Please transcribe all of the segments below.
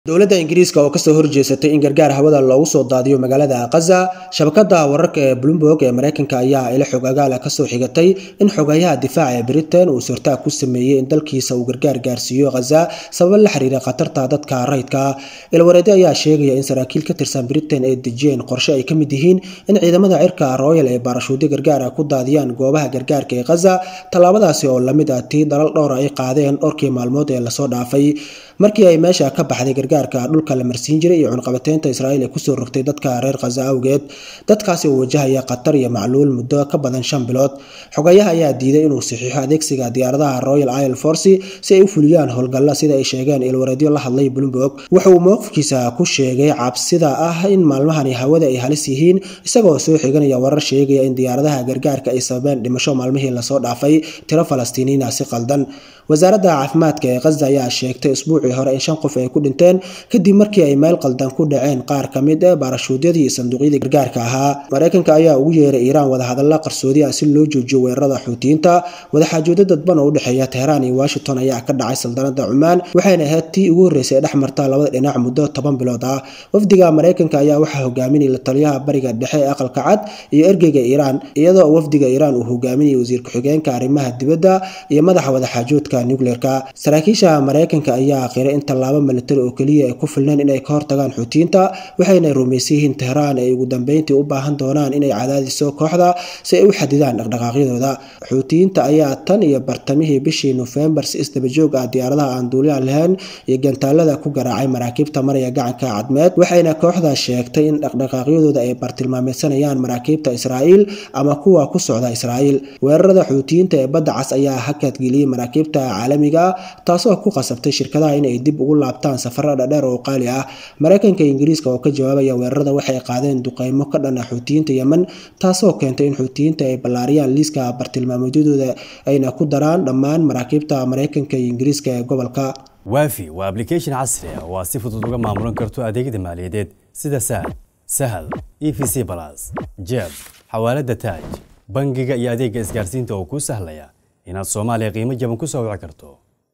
dowladda ingiriiska oo kasoo horjeesatay in gargaar hawada loogu soo daadiyo magaalada khaza shabakada wararka ee bloomberg ee mareykanka ayaa ilo xog agaala kasoo xigatay in xogayaha difaaca ee britain uu sortaag ku sameeyey in dalkiisa uu gargaar gaarsiiyo khaza sababo la xiriira khatarta dadka rayidka ilwareedi ayaa sheegaya in saraakiil ka tirsan britain ay dejiyeen qorshe ay ka mid yihiin in ciidamada cirka royal ee baarashuudyo gargaara ku daadiyaan goobaha gargaarka ee khaza tallaabadaasi oo lamid ah tii dalal dhowra ay qaadeen dhowrkii maalmood ee lasoo dhaafay markii ay meesha ka baxday gargaarka dhulka la marsiin jiray iyo cunqabateynta israa'iil ee kusoo rogtay dadka reer khaza awgeed dadkaasi oo wajahaya khatar iyo macluul muddo ka badan shan bilood xogayaha ayaa diiday inuu saxiixo adeegsiga diyaaradaha royal isle force si ay u fuliyaan howlgalla sida ay sheegeen ilwareedyo la hadlay bloomberg wuxa uu mowqifkiisa ku sheegay cabsida ah in maalmahani hawada ay halis yihiin isagoo soo xiganaya warar sheegaya in diyaaradaha gargaarka ay sababeen dhimasho maalmihii lasoo dhaafay tiro falastiiniina si qaldan wasaaradda caafimaadka ee khaza ayaa sheegtay isbuucii hore in shan qof ay ku dhinteen kadib markii ay meel qaldan ku dhaceen qaar ka mid ah baarashuudyadii iyo sanduuqyadii gargaarka ahaa mareykanka ayaa ugu yeeray iiraan wadahadalla qarsoodi ah si loo joojiyo weerarada xuutiyiinta wadaxaajoodyo dadban oo u dhexeeya teheraan iyo washington ayaa ka dhacay saldanada cumaan waxayna ahayd tii ugu horreysay ee dhex marta labada dhinac muddo toban bilood ah wafdiga mareykanka ayaa waxaa hogaaminaya taliyaha bariga dhexe ee aqalka cad iyo ergeyga iiraan iyadoo wafdiga iiraan uu hogaaminayay wasiir ku-xigeenka arrimaha dibadda iyo madaxa wadaxaajoodka nucleerka saraakiisha mareykanka ayaa qiray in tallaabo militari oo keliya ay ku filneen inay ka hortagaan xuutiyiinta waxayna rumaysan yihiin teheraan ay ugu dambeyntii u baahan doonaan inay cadaadiso kooxda si ay u xadidaan dhaqdhaqaaqyadooda xuutiyiinta ayaa tan iyo bartamihii bishii nofembar si isdabajoog ah diyaaradaha aan duuliyan lahayn iyo gantaalada ku garaacay maraakiibta maraya gacanka cadmeed waxayna kooxda sheegtay in dhaqdhaqaaqyadooda ay bartilmaameysanayaan maraakiibta israa'iil ama kuwa ku socda israa'iil weerarada xuutiyiinta ee badda cas ayaa hakadgeliyey maraakiibta caalamiga ah taasoo ku qasabtay shirkadaha inay dib ugu laabtaan safaro dhadheer oo qaali ah mareykanka iyo ingiriiska oo ka jawaabaya weerarada waxay qaadeen duqeymo ka dhan ah xuutiyiinta yemen taasoo keentay in xuutiyiinta ay ballaariyaan liiska bartilmaameedyadooda ayna ku daraan dhammaan maraakiibta mareykanka iyo ingiriiska ee gobolka waafi waa ablication casri ah oo aad si fudud uga maamulan karto adeegyada maaliyadeed sida sahal sahal e v c balas jeeb xawaalada taaj bangiga iyo adeegga isgaarsiinta oo kuu sahlaya inaad soomaaliya qiimo jaban ku soo wici karto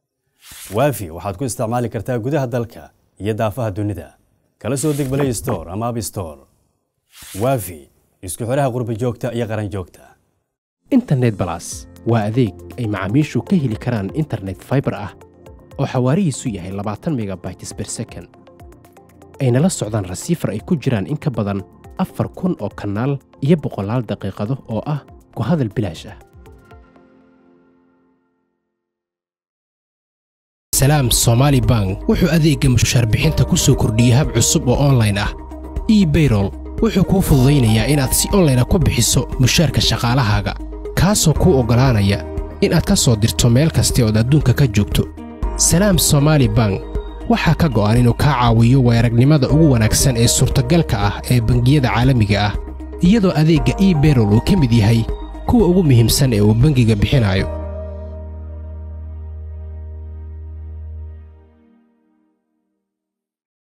waafi waxaad ku isticmaali kartaa gudaha dalka iyo daafaha dunida kala soo deg balay store ama ab store waafi isku xidhaha qurba joogta iyo qaran joogta internet balas waa adeeg ay macaamiishu ka heli karaan internet faibar ah oo xawaarihiisu yahay labaatan megabytes ber second ayna la socdaan rasiifar ay ku jiraan in ka badan afar kun oo kanaal iyo boqolaal daqiiqado oo ah ku hadal bilaash ah salaam somaali bank wuxuu adeegga mushaar bixinta ku soo kordhiyey hab cusub oo onlayn ah ebayrol wuxuu kuu fududaynayaa inaad si onlayna ku bixiso mushaarka shaqaalahaaga kaasoo kuu oggolaanaya inaad ka soo dirto meel kasta ood adduunka ka joogto salaam somaali bank waxaa ka go'an inuu kaa caawiyo weeragnimada ugu wanaagsan ee suurtagalka ah ee bangiyada caalamiga ah iyadoo adeegga ebayrol uu ka mid yahay kuwa ugu muhiimsan ee uu bangiga bixinayo